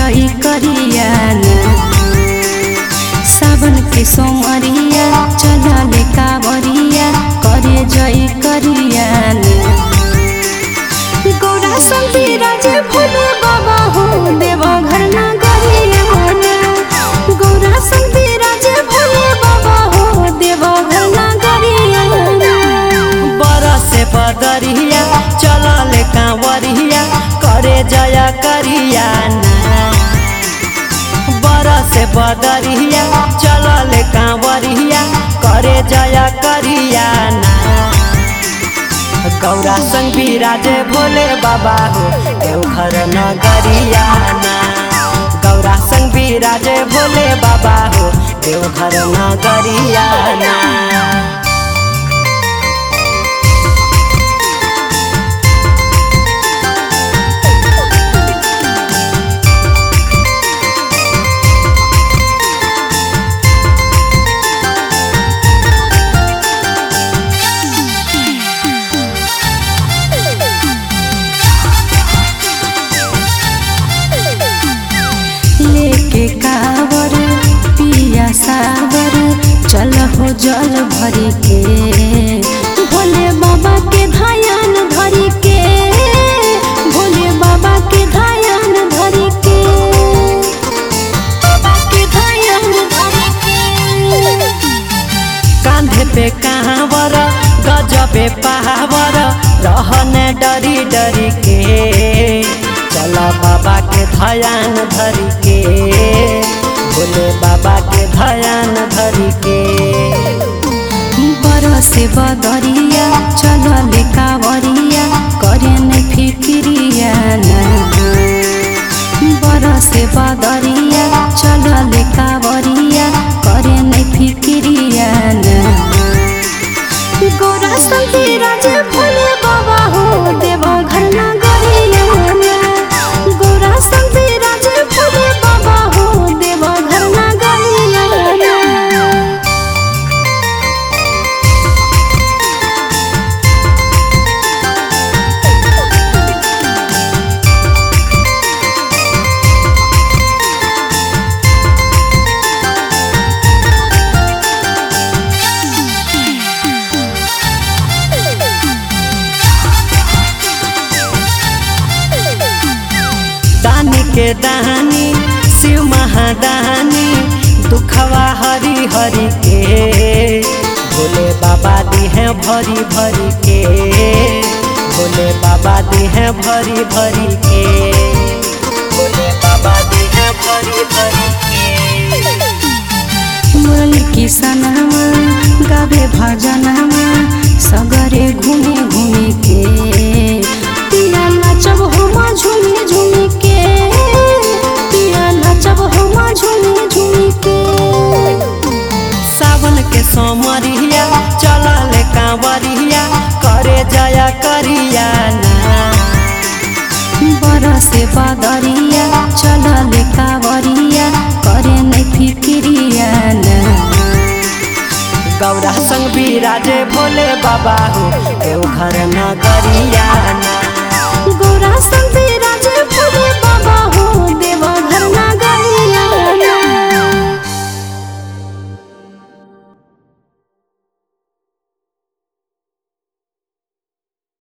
जई करिया सावन के सोमरिया चलले कावरिया करे जई करिया गौरा संती राजे भोले बाबा हो देव घर ना गरिया गौरा संती राजे भोले बाबा हो देव घर ना गरिया बरसे बदरिया चलल कांवरिया करे जया करिया ना बरसे बदरिया चलल कांवरिया करे जया करिया ना गौरा संग विराजे भोले बाबा हो देवघर नगरिया ना गौरा संग विराजे भोले बाबा हो देवघर नगरिया ना लेके कावर पिया सावर चल हो जल भरी के भोले बाबा के धायन धरी के भोले बाबा के धायन धरी के बाबा के धायन धरी के कांधे पे कांवर गजबे पहावर रहने डरी डरी के चला बाबा के धयान धरी के भोले बाबा के धयान धरी के बरसे बदरिया चलले कावरिया करे नै फिक्रिया बरसे बदरिया चलले कावरिया करे नै फिक्रिया गौरा संती राजे भोले बाबा हो देव घर ना गरिया गौरा संती राजे भोले बाबा हो देव घर ना गरिया दानी के दानी शिव महादानी दुखवा हरी हरी के भोले बाबा दी है भरी भरी के भोले बाबा दी है भरी भरी के भोले बाबा दी है भरी भरी के मुरली किसनवा गावे भजनवा सगरे घूमे घूमे के पिया नचब हम झूमे झूमे के पिया नचब हम झूमे झूमे के सावन के सोमरिया चलल कांवरिया करे जया करिया ना बरसे बदरिया चलल कावरिया करे नै फिक्रिया गौरा संग विराजे भोले बाबा हो देवघर नगरिया ना गौरा